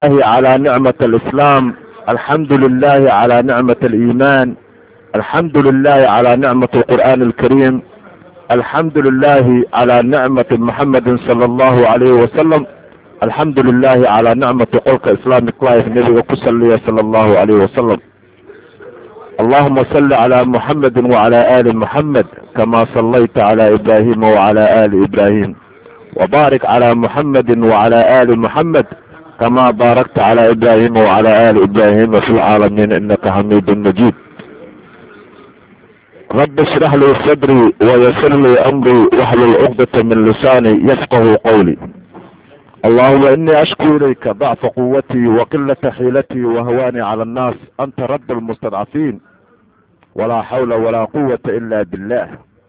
الله على نعمة الإسلام الحمد لله على نعمة الإيمان الحمد لله على نعمة القرآن الكريم الحمد لله على نعمة محمد صلى الله عليه وسلم الحمد لله على نعمة قولك إسلامك لايف نبي كسلية صلى الله عليه وسلم اللهم صل على محمد وعلى آل محمد كما صليت على إبراهيم وعلى آل إبراهيم وبارك على محمد وعلى آل محمد كما باركت على إبراهيم وعلى آل إبراهيم في العالمين إنك حميد مجيد رب اشرح لي صدري ويسر لي أمري واحلل عقدة من لساني يفقه قولي اللهم إني أشكو إليك ضعف قوتي وقلة حيلتي وهواني على الناس أنت رب المستضعفين ولا حول ولا قوة إلا بالله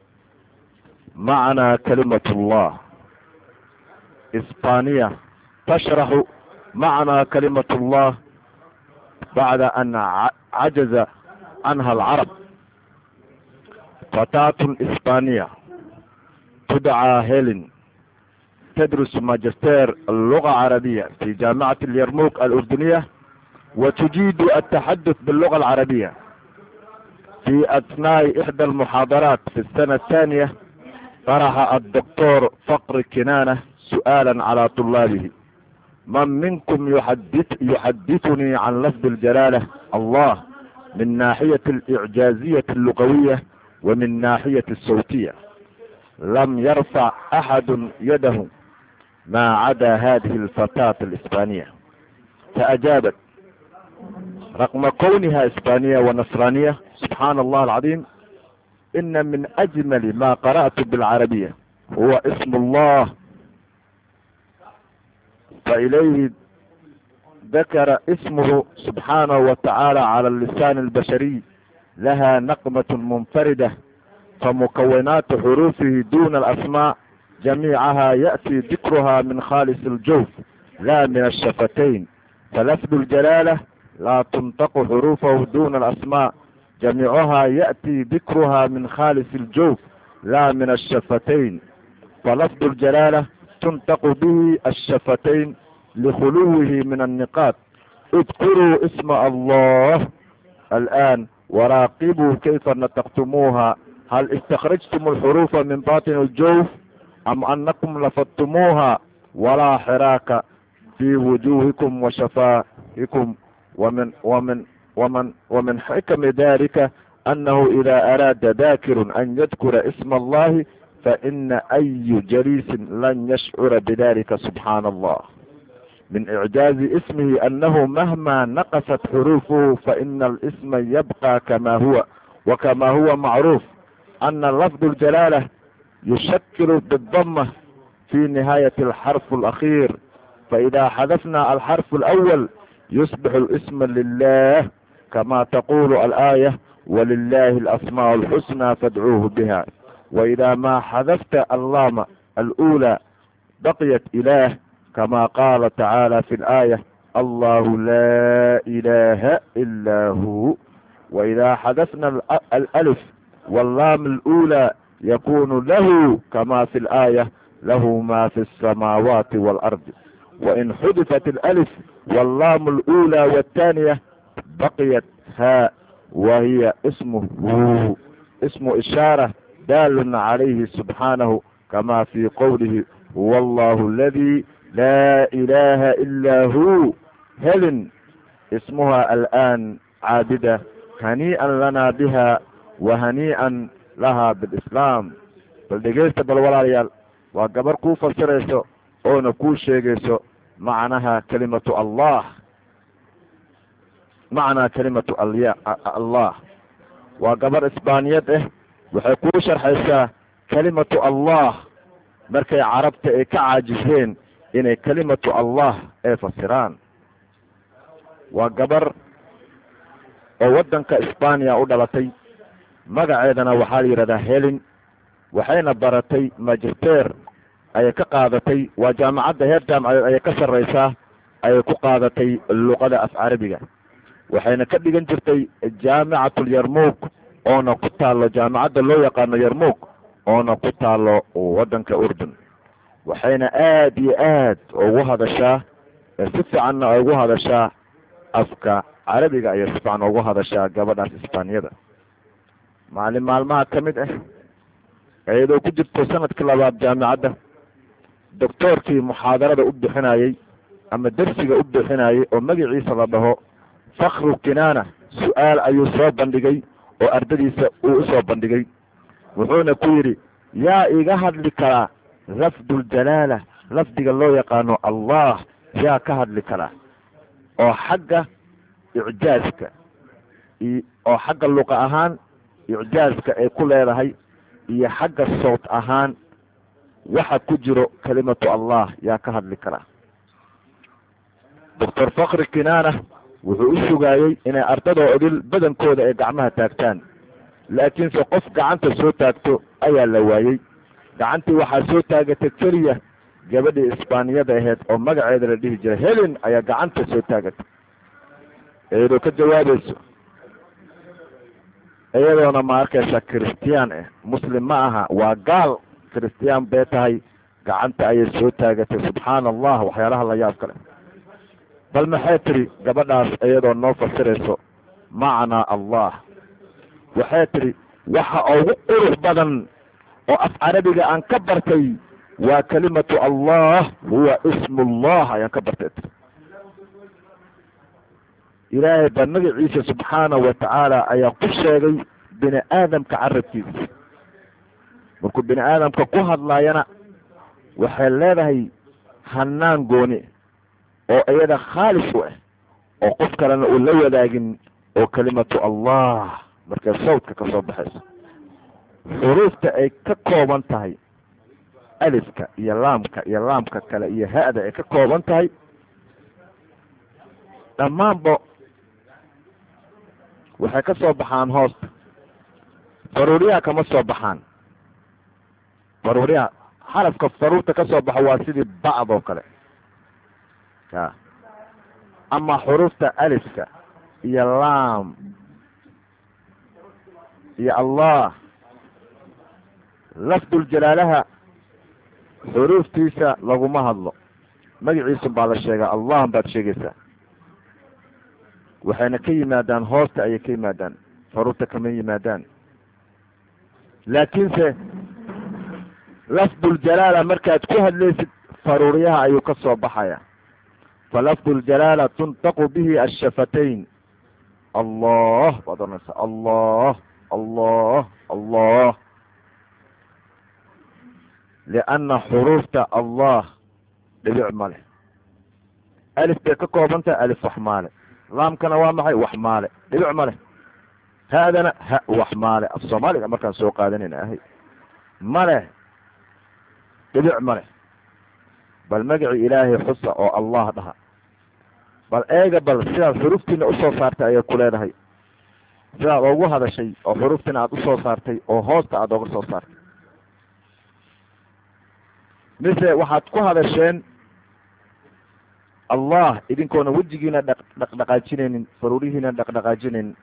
معنا كلمة الله إسبانية تشرح معنى كلمة الله بعد أن عجز عنها العرب فتاة إسبانية تدعى هيلين تدرس ماجستير اللغة العربية في جامعة اليرموك الأردنية وتجيد التحدث باللغة العربية في أثناء إحدى المحاضرات في السنة الثانية طرح الدكتور فقر كنانة سؤالا على طلابه من منكم يحدث يحدثني عن لفظ الجلالة الله من ناحية الإعجازية اللغوية ومن ناحية الصوتية لم يرفع أحد يده ما عدا هذه الفتاة الإسبانية فأجابت رغم كونها إسبانية ونصرانية سبحان الله العظيم إن من أجمل ما قرأت بالعربية هو اسم الله فإليه ذكر اسمه سبحانه وتعالى على اللسان البشري لها نقمة منفردة فمكونات حروفه دون الأسماء جميعها يأتي ذكرها من خالص الجوف لا من الشفتين فلفظ الجلالة لا تنطق حروفه دون الأسماء جميعها يأتي ذكرها من خالص الجوف لا من الشفتين فلفظ الجلالة تنطق به الشفتين لخلوه من النقاط اذكروا اسم الله الآن وراقبوا كيف نطقتموها هل استخرجتم الحروف من باطن الجوف أم أنكم لفظتموها ولا حراك في وجوهكم وشفائكم ومن ومن ومن ومن حكم ذلك أنه إذا أراد ذاكر أن يذكر اسم الله فإن أي جليس لن يشعر بذلك سبحان الله من إعجاز اسمه أنه مهما نقصت حروفه فإن الاسم يبقى كما هو وكما هو معروف أن لفظ الجلالة يشكل بالضمة في نهاية الحرف الأخير فإذا حذفنا الحرف الأول يصبح الاسم لله كما تقول الآية ولله الأسماء الحسنى فادعوه بها وإذا ما حذفت اللام الأولى بقيت إله كما قال تعالى في الآية الله لا إله إلا هو وإذا حذفنا الألف واللام الأولى يكون له كما في الآية له ما في السماوات والأرض وإن حذفت الألف واللام الأولى والثانية بقيت هاء وهي اسمه هو اسم إشارة دال عليه سبحانه كما في قوله هو الله الذي لا إله إلا هو هلن اسمها الآن عابدة هنيئا لنا بها وهنيئا laha bilislaam bal dhegaysta bal walaalayaal waa gabar kuu fasirayso oona kuu sheegayso macnaha kalimatu allah macnaa kalimatu alya allah waa gabar isbaaniyad ah waxay kuu sharxaysaa kalimatu allah markay carabta ay ka caajiseen inay kalimatu allah ay fasiraan waa gabar oo waddanka isbaaniya u dhalatay magaceedana waxaa la yidhahdaa helin waxayna baratay magister ayay ka qaadatay waa jaamacadda heer jaamacadeed ayay ka sarreysaa ayay ku qaadatay luqada af carabiga waxayna ka dhigan jirtay jaamicatul yarmuug oona ku taalo jaamacadda loo yaqaano yarmuug oona ku taalo waddanka urdun waxayna aada iyo aad ugu hadashaa ee si fiicanna ay ugu hadashaa afka carabiga ayay si fiican ugu hadashaa gabadhaas isbaaniyada maalin maalmaha ka mid ah iyadoo ku jirto sanadkii labaad jaamicadda doctoorkii muxaadarada u bixinayey ama dersiga u bixinayey oo magaciisa la dhaho fakru kinaana su-aal ayuu soo bandhigay oo ardadiisa uu usoo bandhigay wuxuuna ku yidhi yaa iga hadli karaa lafduljalaala lafdiga loo yaqaano allah yaa ka hadli karaa oo xagga icjaaska oo xagga luqa ahaan icjaaska ay ku leedahay iyo xagga sowt ahaan waxa ku jiro kelimatu allah yaa ka hadli karaa doctor fakri kinaana wuxuu u sugaayey inay ardadoo odil badankooda ay gacmaha taagtaan laakiinse qof gacanta soo taagto ayaa la waayey gacantii waxaa soo taagatay keliya gabadhii isbaaniyada aheyd oo magaceeda la dhihi jiray helen ayaa gacanta soo taagatay iyadoo ka jawaabayso iyadoona ma arkaysa christian ah muslim ma aha waa gaal christian bay tahay gacanta ayay soo taagatay subxaana allah waxyaalaha la yaab kale bal maxay tiri gabadhaas iyadoo noo fasirayso macnaa allah waxay tiri waxa ugu qurux badan oo af carabiga aan ka bartay waa kelimatu allah huwa ismu llah ayaan ka bartay tiri ilaahay baa magaciisa subxaanahu wa tacaala ayaa ku sheegay bini aadamka carabkiisa markuu bini aadamka ku hadlaayana waxay leedahay hanaan gooni oo iyada khaalis u ah oo qof kalena uu la wadaagin oo kelimatu allah markay sawdka ka soo baxayso xuruufta ay ka kooban tahay alifka iyo laamka iyo laamka kale iyo ha-da ay ka kooban tahay dhammaanba waxay ka soo baxaan hoosta faruuriyaha kama soo baxaan faruuriyaha xarafka faruurta ka soo baxo waa sidii bacd oo kale ya ama xuruufta alifka iyo laam iyo allah lafduljalaalaha xuruuftiisa laguma hadlo magaciisun baa la sheegaa allah baad sheegaysaa waxayna ka yimaadaan hoosta ayay ka yimaadaan faruurta kama yimaadaan laakiinse lafduljalaala markaad ku hadlaysid faruuryaha ayuu ka soo baxaya falafduljalaala tuntaqu bihi ashafatayn allah baad oranaysaa allah allah allah lianna xuruufta allah dhibic ma leh alif bay ka kooban tahay alif wax maale laamkana waa maxay wax maale dhibic ma leh haadana ha wax maale af soomaaliga markaan soo qaadanayna ahay ma leh dhibic ma leh bal magacii ilaahay xusa oo allah dhaha bal eega bal sidaad xuruftiina usoo saartay ayay ku leedahay sidaad ugu hadashay oo xuruftiina aada usoo saartay oo hoosta aada oga soo saartay mise waxaad ku hadasheen allah idinkoona wejigiina dhaq dhaqdhaqaajinaynin faruurihiina dhaqdhaqaajinaynin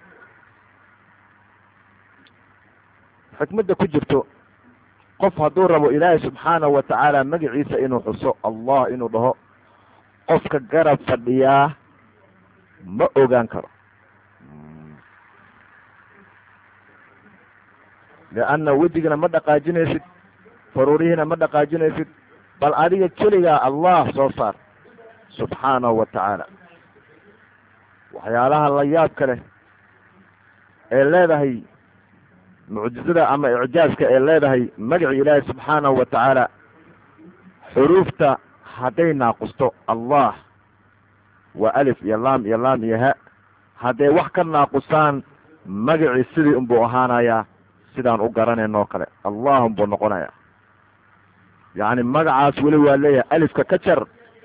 xikmadda ku jirto qof hadduu rabo ilaahay subxaanahu wa tacaala magaciisa inuu xuso allah inuu dhaho qofka garab fadhiyaa ma ogaan karo lianna wejigana ma dhaqaajinaysid faruurihiina ma dhaqaajinaysid bal adiga keligaa allah soo saar subxaanahu wa tacaala waxyaalaha la yaabka leh ee leedahay mucjizada ama icjaaska ee leedahay magacii ilaahi subxaanahu wa tacaala xuruufta hadday naaqusto allah waa alif iyo laam iyo laam iyo ha hadday wax ka naaqusaan magacii sidii unbuu ahaanayaa sidaan u garanayno oo kale allah unbuu noqonayaa yacni magacaas weli waa leeyahay alifka ka jar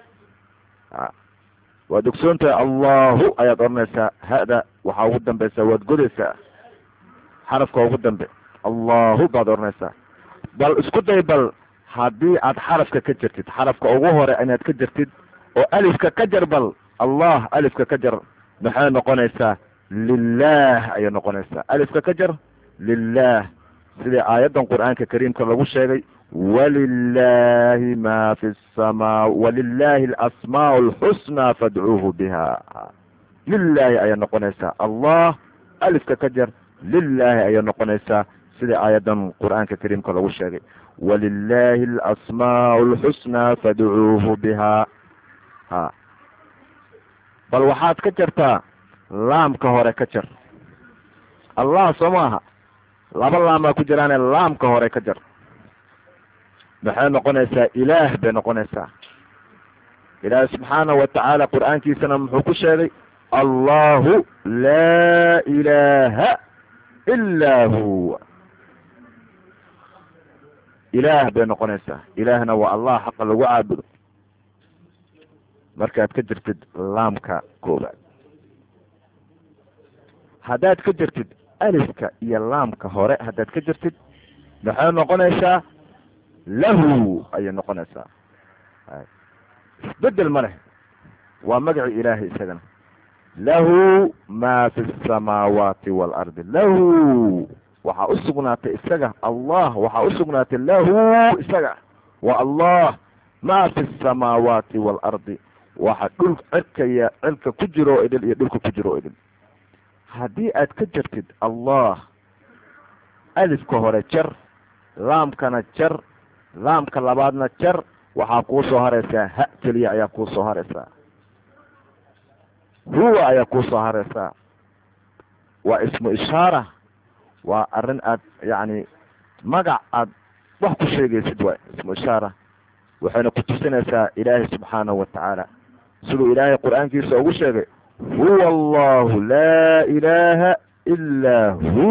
waad ogsoon tahay allahu ayaad odhanaysaa hada waxaa ugu dambaysaa waad godaysaa xarafka ugu dambe allahu baad odhanaysaa bal isku day bal haddii aad xarafka ka jartid xarafka ugu hore inaad ka jartid oo alifka ka jar bal allah alifka ka jar maxay noqonaysaa lilah ayay noqonaysaa alifka ka jar lilah sidii aayaddan qur-aanka kariimka lagu sheegay walilahi ma fi samaa walilahi alasmaau alxusnaa fadcuuhu biha lilaahi ayay noqonaysaa allah alifka ka jar lilaahi ayay noqonaysaa sida aayadan qur-aanka kariimka lagu sheegay walilahi alasmaau alxusnaa fadcuuhu biha ha bal waxaad ka jartaa laamka hore ka jar allah soo maaha laba laamaa ku jiraane laamka hore ka jar maxay noqonaysaa ilaah bay noqonaysaa ilaahi subxaanahu watacaala qur-aankiisana muxuu ku sheegay allahu laa ilaaha ilaa huwa ilaah bay noqonaysaa ilaahna waa allah xaqa lagu caabudo markaad ka jirtid laamka koobaad haddaad ka jirtid alifka iyo laamka hore haddaad ka jirtid maxay noqonaysaa lahu ayay noqonaysaa isbedel ma leh waa magaci ilaahay isagana lahu ma fi samaawaati waalardi lahu waxaa usugnaatay isaga allah waxaa usugnaatay lahu isaga waa allah ma fi samaawaati waalardi waxa dhul cirkaya cirka ku jiro o idil iyo dhulka ku jiro o idil haddii aad ka jirtid allah alifka hore jar laamkana jar laamka labaadna jar waxaa kuu soo haraysaa ha keliya ayaa kuu soo haraysaa huwa ayaa kuu soo haraysaa waa ismu ishaara waa arrin aad yacni magac aad wax ku sheegaysid waay ismu ishaara waxayna ku tusinaysaa ilaahay subxaanahu watacaala siduu ilaahay qur-aankiisa ugu sheegay huwa allahu laa ilaaha ilaa hu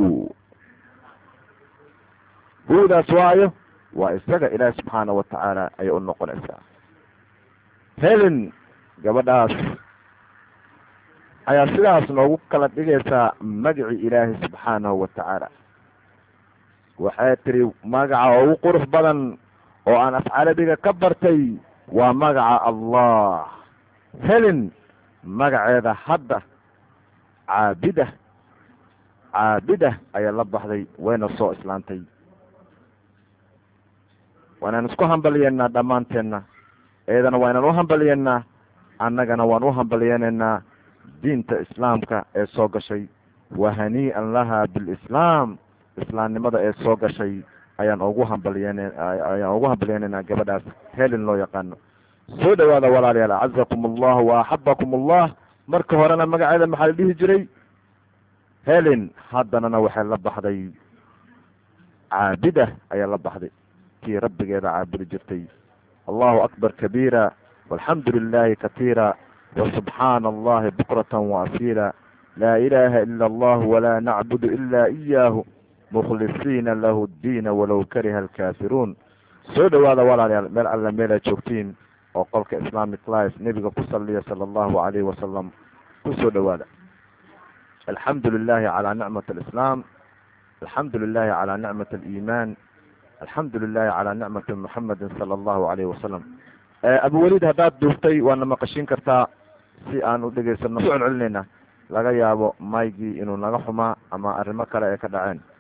hudaas waayo waa isaga ilaahi subxaanahu watacaala ayay u noqonaysaa helen gabadhaas ayaa sidaas noogu kala dhigaysaa magaci ilaahi subxaanahu watacaala waxay tiri magaca ugu qurux badan oo aan af carabiga ka bartay waa magaca allah helen magaceeda hadda caabida caabida ayaa la baxday wayna soo islaantay waynaan isku hambaliyeynaa dhammaanteenna eedana waynaan u hambaliyeynaa annagana waan u hambaliyeynaynaa diinta islaamka ee soo gashay wa hanii'an laha bilislaam islaamnimada ee soo gashay ayaan ugu hambaliyen ayaan ugu hambaliyeynaynaa gabadhaas helen loo yaqaano soo dhawaada walaalayaal acazakum allah wa axabakum allah marka horena magaceeda maxaa la dhihi jiray helen haddanana waxay la baxday caabida ayaa la baxday kii rabbigeeda caabudi jirtay allahu akbar kabiira walxamdu lilahi katiira wasubxaana allahi bukrata waasiila laa ilaha ila allah walaa nacbudu ila iyaahu mukhlisiina lahu ddiina walow kariha alkaafiruun soo dhawaada walaalayaal meel alla meelaad joogtiin oo qolka islamic life nebiga ku saliya sala allahu alayhi wasalam kusoo dhawaada alxamdu lilahi calaa nicmat alislaam alxamdu lilahi calaa nicmat aliimaan alxamdu lilahi calaa nicmati muxamedin sala allahu alayhi wasalam abuweliid haddaad duuftay waana maqashin kartaa si aan u dhegeysano soo celcelinayna laga yaabo maygii inuu naga xumaa ama arrimo kale ay ka dhaceen